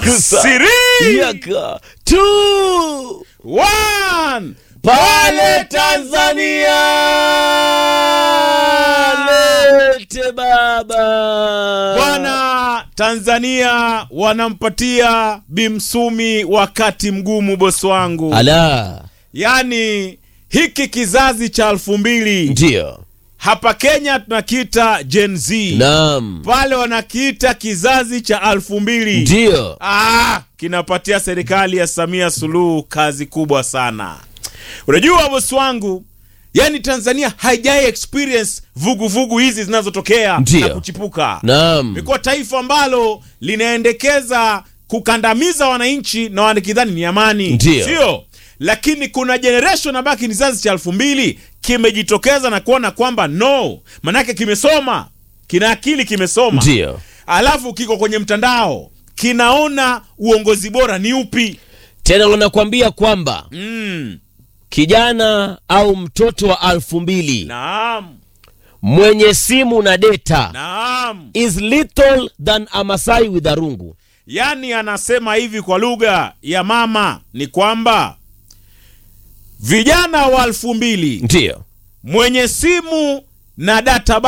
Gusa. Siri. Yaka. Two. One. Pale Tanzania. Lete baba. Bwana, Tanzania wanampatia Bimsumi wakati mgumu, bosi wangu. Ala. Yaani hiki kizazi cha elfu mbili Ndio. hapa Kenya tunakiita Gen Z, Naam. pale wanakiita kizazi cha elfu mbili Ndio. Ah, kinapatia serikali ya Samia Suluhu kazi kubwa sana. Unajua bosi wangu, yani Tanzania haijai experience vuguvugu hizi zinazotokea Ndio. na kuchipuka. Naam. Imekuwa taifa ambalo linaendekeza kukandamiza wananchi na wanakidhani ni amani, Ndio. sio? Lakini kuna generation ambayo ni kizazi cha elfu mbili kimejitokeza na kuona kwamba no, manake kimesoma, kina akili, kimesoma Ndio. alafu kiko kwenye mtandao kinaona uongozi bora ni upi. Tena wanakuambia kwamba Mm. kijana au mtoto wa alfu mbili Naam, mwenye simu na data naam. is little than a Masai with a rungu. Yaani anasema hivi kwa lugha ya mama ni kwamba vijana wa elfu mbili Ndio. mwenye simu na data